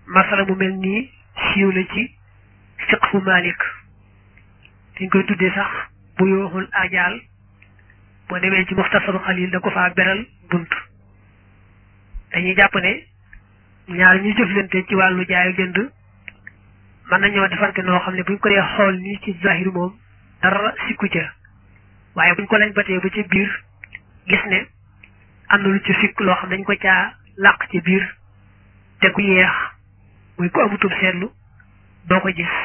masala mu mel nii siiw la ci fiqhu malik dañ koy tuddee sax bu yooxul ajaal boo demee ci muxtasaru xalil da ko faa beral bunt dañuy jàpp ne ñaar ñuy jëflante ci wàllu jaayu jënd mën nañoo defante noo xam ne buñ ko dee xool nii ci zahir moom dara sikku ca waaye buñ ko lañ batee ba ci biir gis ne am na lu ci sikk loo xam dañ ko caa làq ci biir te ku yeex muy ku amutum seetlu doo ko gis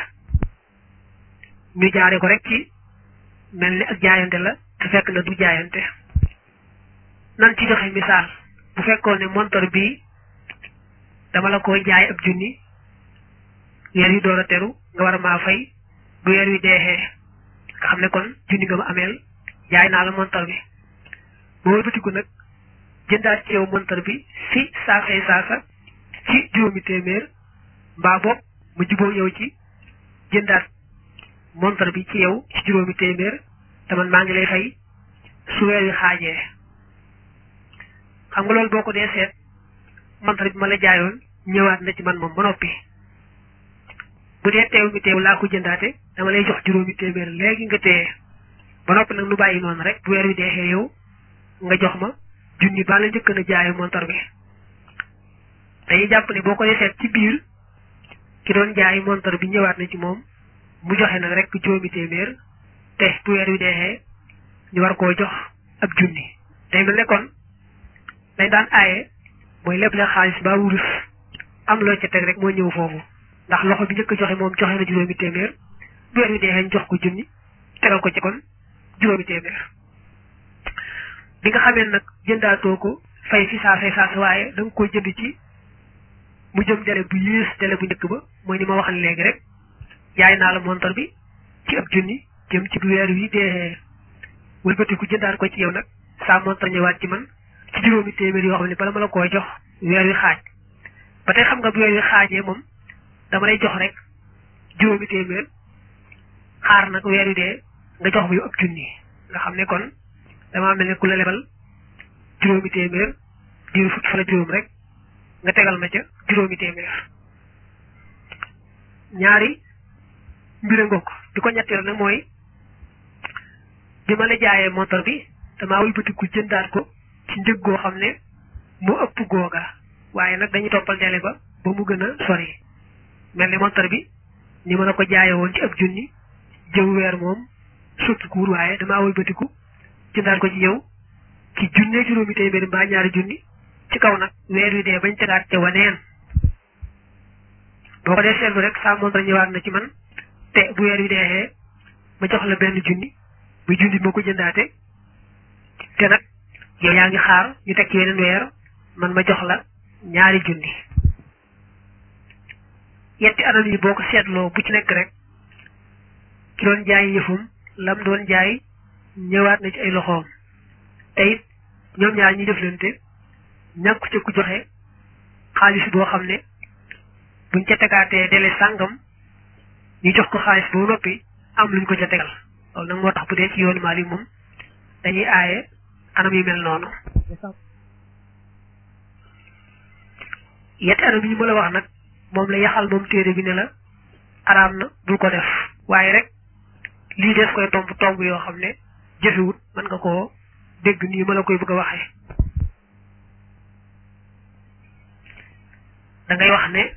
ñu jaare ko rek ci mel ni ak jaayante la te fekk na du jaayante nan ci joxe misaal bu fekkoon ne montor bi dama la koy jaay ab junni weer wi door a teru nga war a maa fay bu weer wi deexee nga xam ne kon junni nga ma ameel jaay naa la montor bi ba wëlbatiku nag jëndaat ci yow montor bi fi saasay saasa ci juróomi téeméer mbaa boog mu juboo yow ci jëndaat montor bi ci yow ci juróomi téeméer te man maa ngi lay fay su weer wi xaajee xam nga loolu boo ko dee seet montor bi ma la jaayoon ñëwaat na ci man moom ba noppi bu dee teew mi teew laa ko jëndaate dama lay jox juróomi téeméer léegi nga téye ba noppi nag nu bàyyi noonu rek bu weer wi deexee yow nga jox ma junni baa la njëkk na jaayu montor bi dañuy jàpp ne boo ko dee seet ci biir ki doon jaay montor bi ñëwaat na ci moom mu joxe nag rek juróomi téeméer te bu weer wi deexee ñu war koo jox ab junni day mel ne kon dañ daan aaye mooy lépp la xaalis ba wurus am loo ca teg rek moo ñëw foofu ndax loxo bi njëkk joxe moom joxe na juróomi téeméer bu weer wi deexee ñu jox ko junni tegal ko ci kon juróomi téeméer bi nga xamee nag jëndaatoo ko fay fi saa fay saa waaye da nga koy jënd ci mu jëm dele bu yées dele bu njëkk ba mooy ni ma waxal léegi rek jaay naa la montor bi ci ab junni jëm ci bu weer wi dee wëlbatiku jëndaat ko ci yow nag saa montor ñëwaat ci man ci juróomi téeméer yoo xam ne bala ma la koo jox weer wi xaaj ba tey xam nga bu weer wi xaajee moom dama lay jox rek juróomi téeméer xaar nag weer wi dee nga jox ma yow ab junni nga xam ne kon damaa mel ne ku la lebal juróomi téeméer diiru fukki fan ak juróom rek nga tegal ma ca juróomi téeméer ñaari mbir nga ko di ko ñetteel nag mooy bi ma la jaayee montor bi damaa wëlbatiku jëndaat ko ci njëg goo xam ne moo ëpp googa waaye nag dañuy toppal dele ba ba mu gën a sori mel ni montor bi ni ma la ko jaayee woon ci ab junni jëw weer moom soppi kuur waaye damaa wëlbatiku jëndaat ko ci yow ci junne juróomi téeméeri mbaa ñaari junni ci kaw nag weer wi dee bañ tegaat ca waneen boo ko dee seetlu rek saa montor ñëwaat na ci man te bu weer wi deexee ma jox la benn junni bu junni moo ko jëndaate te nag yow yaa ngi xaar ñu teg ci weneen weer man ma jox la ñaari junni yetti anam yi boo ko seetloo bu ci nekk rek ki doon jaay yëfum lam doon jaay ñëwaat na ci ay loxoom te it ñoom ñaar ñi jëflante ñàkku ca ku joxe xaalis boo xam ne buñ ca tegaatee dele sàngam ñu jox ko xaalis boo noppi am luñ ko ca tegal loolu nag moo tax bu dee ci yoonu Maalik moom dañuy aaye anam yu mel noonu yetti anam yi ma la wax nag moom la yaxal moom téere bi ne la araam na bul ko def waaye rek lii des koy tomb tomb yoo xam ne jëfewut mën nga koo dégg nii ma la koy bëgg a waxee da ngay wax ne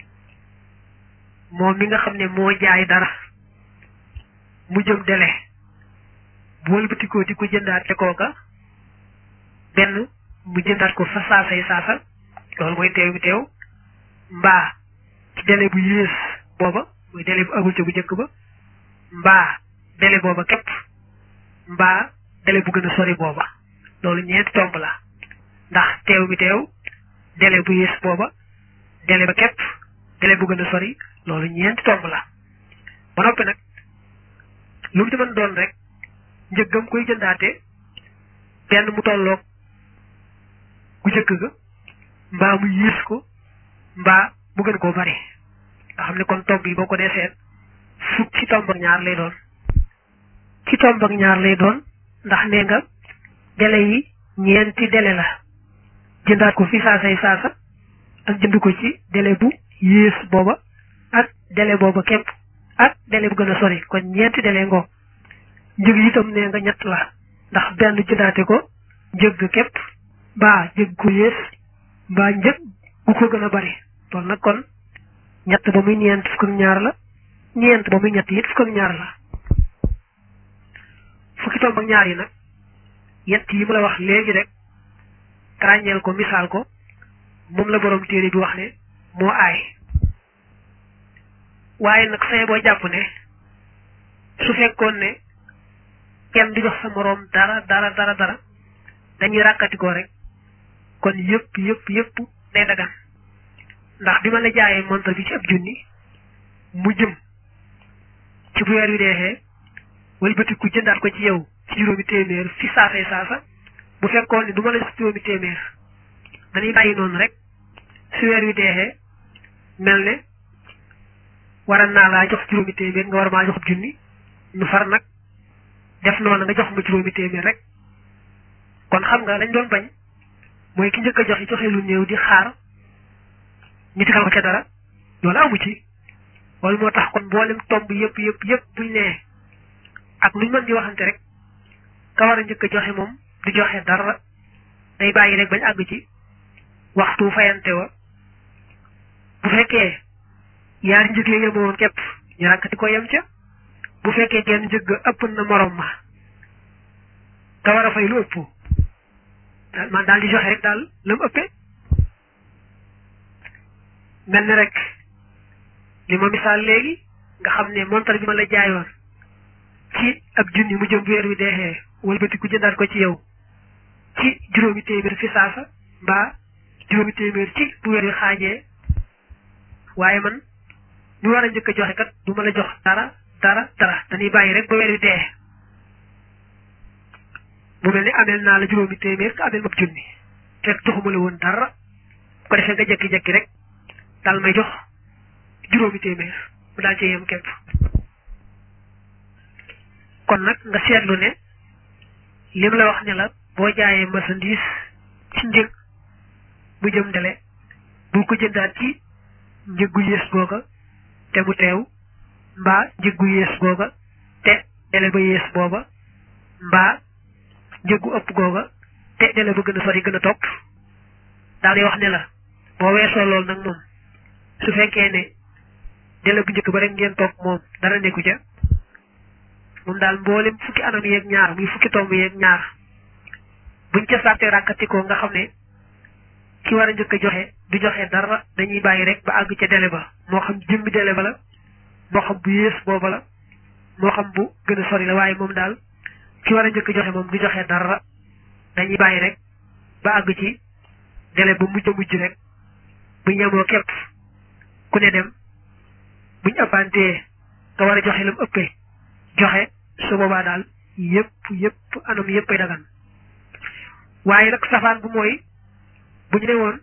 moom mi nga xam ne moo jaay dara mu jëm dele bu wëlbatikoo di ko jëndaat te kooka benn mu jëndaat ko fa saasay saasa loolu mooy teew bi teew mbaa ci dele bu yées booba mooy dele bu agul ca bu njëkk ba mbaa dele booba képp mbaa dele bu gën a sori booba loolu ñeenti tomb la ndax teew bi teew dele bu yées booba dele ba képp dele bu gën a sori loolu ñeenti tomb la ba noppi nag lu mu ci mën doon rek njëggam koy jëndaate benn mu tolloog ku jëkk ga mbaa mu yées ko mbaa mu gën koo bari nga xam ne kon tomb yi boo ko dee seet fukk ci tomb ak ñaar lay doon ci tomb ak ñaar lay doon ndax nee nga dele yi ñeenti dele la jëndaat ko fi saasay saasa ak jënd ko ci dele bu yées booba ak délai booba képp ak délai bu gën a sori kon ñeenti délai ngoo njëg itam nee nga ñett la ndax benn jëndaate ko njëg képp mbaa njëg gu yées mbaa njëg gu ko gën a bari loolu nag kon ñett ba muy ñeent fukk ak ñaar la ñeent ba muy ñett it fukk ak ñaar la fukki tomb ak ñaar yi nag yett yi mu la wax léegi rek ràññeel ko misaal ko moom la borom téere bi wax ne moo aay waaye nag saye boo jàpp ne su fekkoon ne kenn du jox sa moroom dara dara dara dara dañuy ràkkatikoo rek kon yëpp yëpp yëpp day dagan ndax bi ma la jaayee montre bi ci ab junni mu jëm ci bu weer wi deexee wala bëti ku jëndaat ko ci yow ci juróomi téeméer fi saasay saasa bu fekkoon ne du ma la jox juróomi téeméer dañuy bàyyi noonu rek su weer wi deexee mel ne waral naa laa jox juróomi téeméer nga war maa jox junni nu far nag def noonu nga jox ma juróomi téeméer rek kon xam nga lañ doon bañ mooy ki njëkk a joxe joxe lu néew di xaar ñu digal ko ca dara loolu amu ci loolu moo tax kon mboolem tomb yëpp yëpp yëpp buñ nee ak luñ mën di waxante rek ka war a njëkk a joxe moom du joxe dara day bàyyi rek bañ àgg ci waxtu fayante wa bu fekkee yaari njëg ya yemoon képp ñu ràkkati ko yem ca bu fekkee genn njëg ëpp na morom ma ka war a fay lu ëpp man daal di joxe rek daal la mu ëppee mel ni rek li ma misaal léegi nga xam ne montar bi ma la jaayoon ci ab junni mu jëm weer wi deexee wëlbati ku jëndaat ko ci yow ci juróomi téeméer fi saasa mbaa juróomi téeméer ci bu weer wi xaajee waaye man ñu war a njëkk a joxe kat du ma la jox dara dara dara dañuy bàyyi rek ba weer wi dee mu mel ni ameel naa la juróomi téeméer nga ameel ma junni fekk joxuma la woon dara ko defee nga jekki-jekki rek daal may jox juróomi téeméer mu daal ci yem képp kon nag nga seetlu ne lim la wax ne la boo jaayee marchandise ci njëg mu jëm dele bul ko jëndaat ci njëg gu yées googa te mu teew mbaa njëg gu yées googa te dele ba yées booba mbaa njëg gu ëpp googa te dele ba gën a sori gën a topp daal di wax ne la boo weesoo loolu nag moom su fekkee ne dele bu njëkk ba rek ngeen toog moom dara nekku ca moom daal mboolem fukki anam yeeg ñaar muy fukki tomb yeeg ñaar buñ ca sàttee ràkkatikoo nga xam ne ki war a njëkk a joxe du joxe dara dañuy bàyyi rek ba àgg ca dele ba moo xam jëmmi dele ba la moo xam bu yées booba la moo xam bu gën a sori la waaye moom daal ki war a njëkk a joxe moom du joxe dara dañuy bàyyi rek ba àgg ci dele ba mujj a mujj rek bu ñemoo képp ku ne dem buñ ëppantee nga war a joxe lam ëppee joxe su boobaa daal yëpp yëpp anam yëpp ay dagan waaye nag safaan bu mooy bu ñu ne woon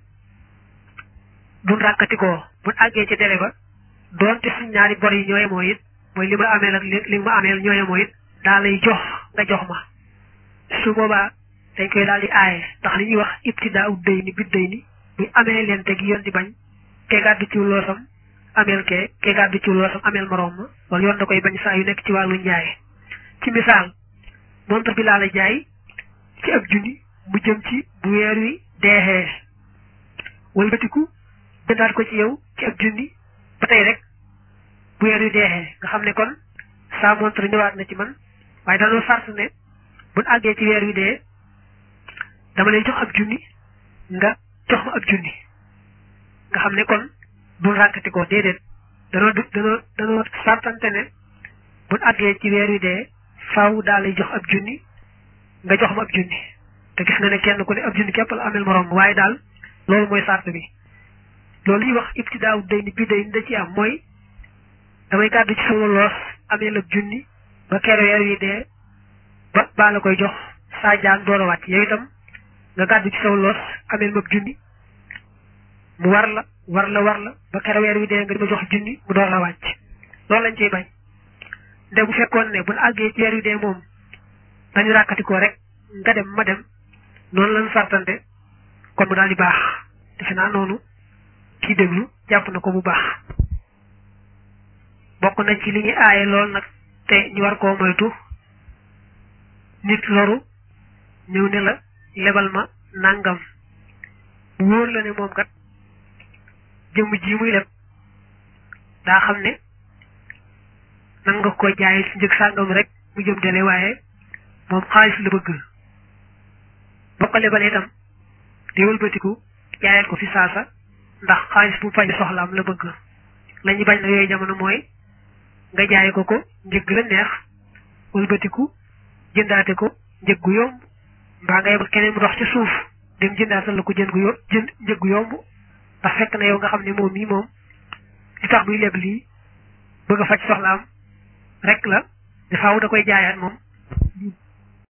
buñ ràkkatikoo buñ àggee ci délai ba doonte suñ ñaari bor yi ñooye moo it mooy li ma ameel ak li ma ameel ñooye moo it daa lay jox nga jox ma su boobaa dañ koy daal di aaye ndax li ñuy wax ibtidaa ut day ni bit day ni muy amee leen te gi yoon di bañ ke gàddu ci loosam ameel kee ke gàddu ci loosam ameel moroom ma wala yoon da koy bañ saa yu nekk ci wàllu njaay ci misaal montre bi laa la jaay ci ab junni mu jëm ci bu weer wi deexee walbatiku jëndaat ko ci yow ci ab junni ba tey rek bu weer wi deexee nga xam ne kon saa montre ñëwaat na ci man waaye dañoo sart ne buñ àggee ci weer wi dee dama lay jox ab junni nga jox ma ab junni nga xam ne kon duñ ràkkati ko déedéet danoo du danoo danoo sartante ne buñ àggee ci weer wi dee faaw daa lay jox ab junni nga jox ma ab junni te gis nga ne kenn ku ne ab junni képp la amel moroom waaye daal loolu mooy sart bi loolu ñuy wax ibtidaaw day ni bi day ni da ci am mooy damay gàddu ci sama loos amee la junni ba kere weer wi dee ba baa la koy jox saa jaan door a wàcc yow itam nga gàddu ci sama loos amee ma junni mu war la war la war la ba kere weer wi dee nga di ma jox junni mu door la wàcc loolu lañ ciy bañ nde bu fekkoon ne buñ àggee ci weer wi dee moom dañu ràkkatikoo rek nga dem ma dem noonu lañ sartante kon mu daal di baax defe naa noonu kii déglu jàpp na ko bu baax bokk na ci li ñuy aaye lool nag te ñu war koo moytu nit loru ñëw ne la lebal ma nangam bu wóor la ne moom kat jëmm ji muy leb daa xam ne nan nga ko jaay ci njëg sàngam rek mu jëm dele waaye moom xaalis la bëgg boo ko lebalee itam di wëlbatiku jaayal ko fi saasa ndax xaalis bu faj soxlaam la bëgg la ñu bañ na yooyu jamono mooy nga jaay ko ko njëg la neex wëlbatiku jëndaate ko njëg gu yomb mbaa nga yebal keneen mu dox ci suuf dem jëndaatal la ko jën gu yomb jënd njëg gu yomb ndax fekk na yow nga xam ne moom mii moom li tax muy leb lii bëgg a faj soxlaam rek la dafaaw da koy jaayaat moom